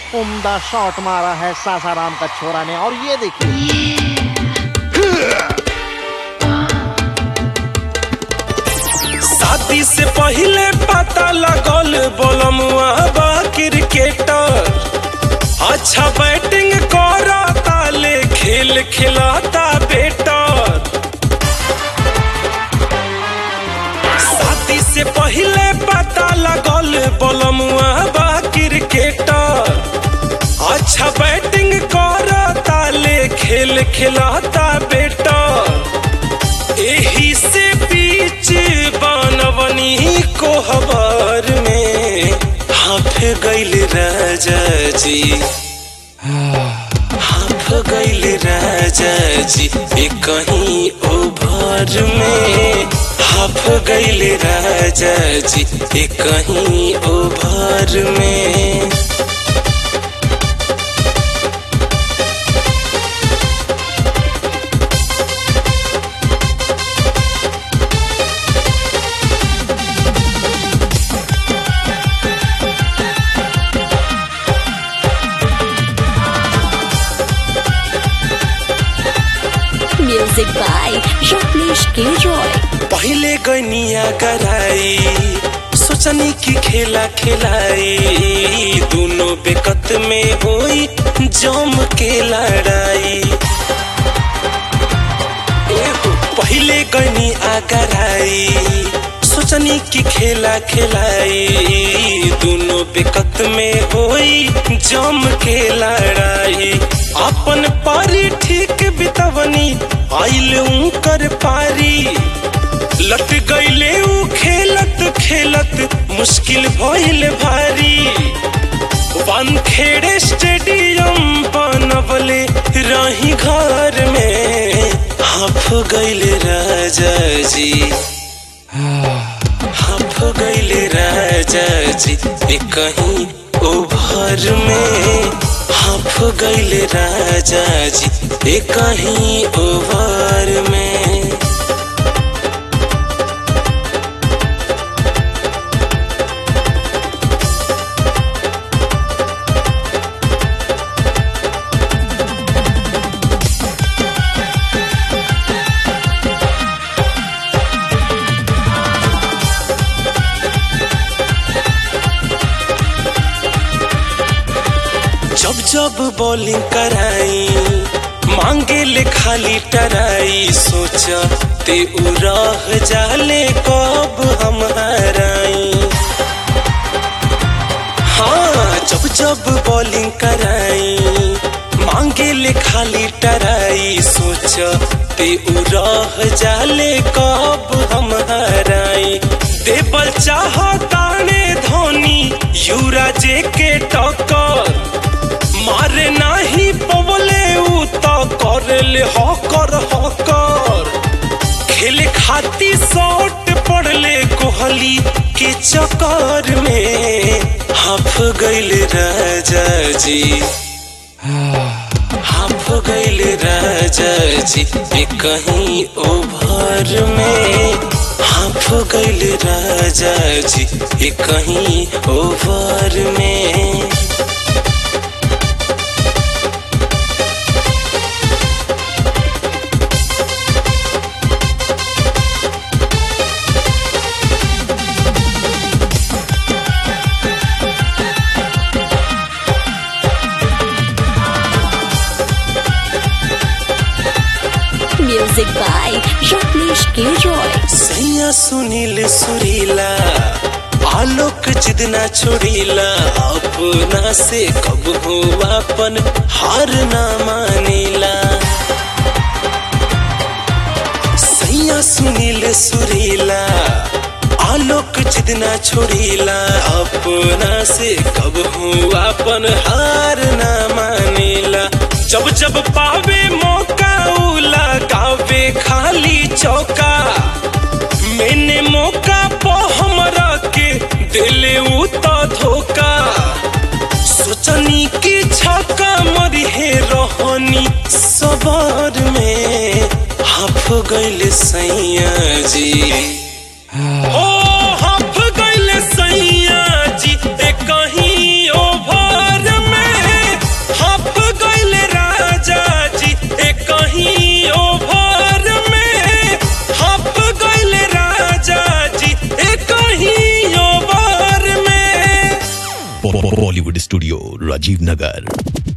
उम्दा शॉट मारा है सासाराम का छोरा ने और ये देखिए शादी से पहले पता लगल बोलमुआ बा क्रिकेटर अच्छा बैटिंग करता ले खेल खिलाता बेटर शादी से पहले पता लगल बोलमुआ बा क्रिकेटर अच्छा बैटिंग करता ले खेल खिलाता बेटर एही से बीच बनवनी को हबर में हाफ गैल राजा जी हाफ गैल राजा जी ए कहीं ओभर में हाफ गैल राजा जी ए कहीं ओभर में Music by Rajneesh K. Roy. पहले गनिया कराई सोचनी की खेला खिलाई दोनों बेकत में होई जम के लड़ाई एहो, पहले गनी आगराई सोचनी की खेला खिलाई दोनों बेकत में होई जम के लड़ाई अपन पारी ठीक बितवनी आइल कर पारी लट गईले ऊ खेलत खेलत मुश्किल भइल भारी वानखेड़े स्टेडियम बनबले रही घर में हाफ गईल राजा जी हाफ गईल राजा जी ए कहीं ओभर में हाफ गईल राजा जी ए कहीं ओभर में जब जब बॉलिंग कराई मांगे ले खाली टराई सोचा ते उ रह जाले कब हम हराई हाँ जब जब बॉलिंग कराई मांगे ले खाली टराई सोचा ते उ रह जाले कब हम हराई देवल चाहताने धोनी युवराज के टक्कर मारे नाही पवले उ त करले हकर हकर खेले खाती शॉट पड़ले कोहली के चक्कर में हाफ गईल राजा जी हाफ गईल राजा जी ए कहीं ओभर में हाफ गईल राजा जी ए कहीं ओभर में Music by Rajneesh K. Roy. सैया सुनील सुरीला आलोक जिदना छोड़ीला अपना से कब हुआ अपन हार ना मानीला सैया सुनील सुरीला आलोक जिदना छोड़ीला अपना से कब हुआ अपन हार ना मानीला जब जब पावे मौका उ लगावे खाली चौका मैंने मौका पो हमरा के दिले उ तो धोखा सोचनी की छक्का मरी हे रोहनी सबर में हाफ गइल सैया जी ओ हाफ गइल सैया जी ए कहीं ओभर में बॉलीवुड स्टूडियो राजीव नगर